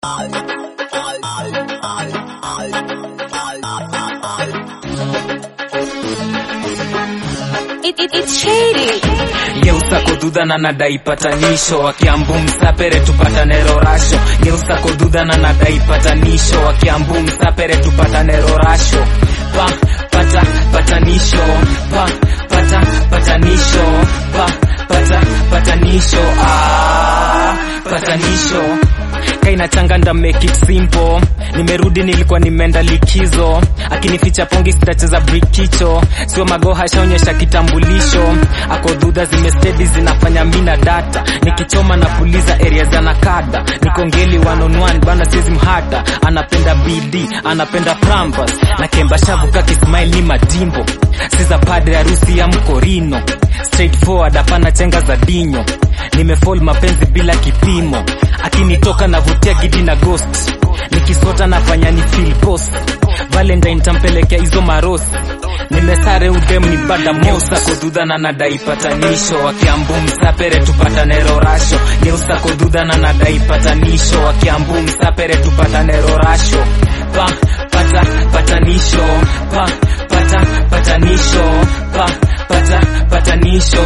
It, it, it's shady. geusa kodudha na nadai patanisho wakiambu msapere tupatane rorasho geusa kodudha na nadai patanisho wakiambu msapere tupatane rorasho pa pata patanisho pa pata patanisho pa pata patanisho ah, patanisho kaina changanda make it simple nimerudi nilikuwa nimeenda likizo akinificha pongi sitacheza brikicho sio magoha shaonyesha kitambulisho ako dhudha zimestedi zinafanya mina data nikichoma na puliza area za nakada nikongeli one on one bana siezi mhata anapenda bd anapenda prampas na kemba shavu kakismail ni madimbo siza padre harusi ya mkorino straightforward hapana chenga za dinyo nimefall mapenzi bila kipimo akinitoka navutia gidi na ghost nikisota nafanya ni feel post valentine tampelekea hizo marosi nimesare udem ni bada mosa kodudha na nadai patanisho wakiambu msapere tupatane rorasho geusa kodudha na nadai patanisho wakiambu msapere tupatane rorasho pa pata patanisho pa pata patanisho pa pata patanisho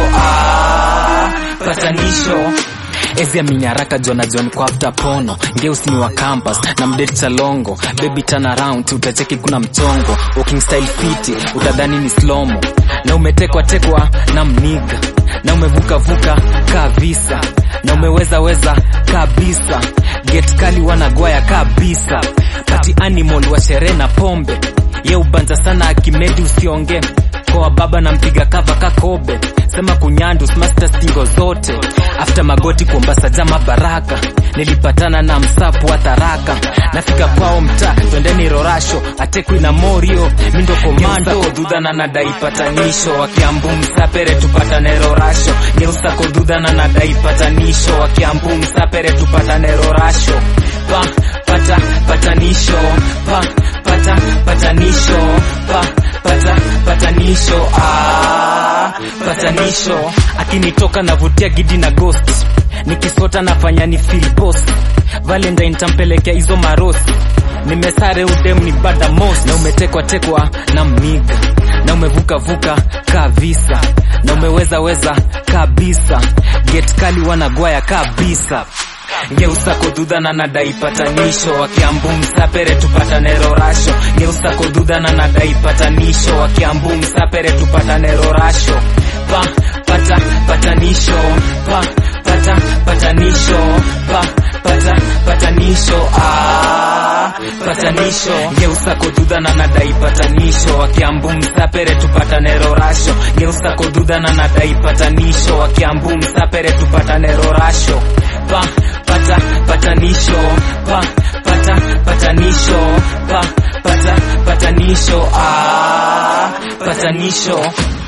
ah, patanisho ezi aminyaraka jona john kwa after pono ngeus ni wa campus na mdate chalongo baby turn around utacheki kuna mchongo walking style fiti utadhani ni slomo na umetekwa tekwa na mniga na umevuka vuka kaa visa na umeweza weza kabisa get kali wanagwaya kabisa pati animal wa sherehe na pombe ye ubanja sana akimedi usionge kwa baba na mpiga kava kakobe sema kunyandu master stingo zote after magoti kuombasa jama baraka nilipatana na msapu wa tharaka nafika kwao mtaa twendeni rorasho atekwi na morio mindo komando kodudha na nadai patanisho wakiambu msapere tupatane rorasho geusa kodudha na nadai patanisho wakiambu msapere tupatane rorasho pa pata patanisho pa pata patanisho pa pata patanisho ah, patanisho akinitoka navutia gidi na ghost nikisota nafanya ni feel post valentine tampelekea hizo marosi nimesare udem ni bada mos na umetekwa tekwa na mniga na umevuka vuka kabisa na umeweza weza kabisa get kali wanagwaya kabisa geusa kodudha na nadai patanisho wakiambu msapere tupatane rorasho geusa kodudha na nadai patanisho wakiambu msapere tupatane rorasho pa pata patanisho pa pata patanisho pa pata patanisho ah, patanisho geusa kodudha na nadai patanisho wakiambu msapere tupatane rorasho geusa kodudha na nadai patanisho wakiambu msapere tupatane rorasho pa pata patanisho pa pata patanisho pa pata patanisho ah, patanisho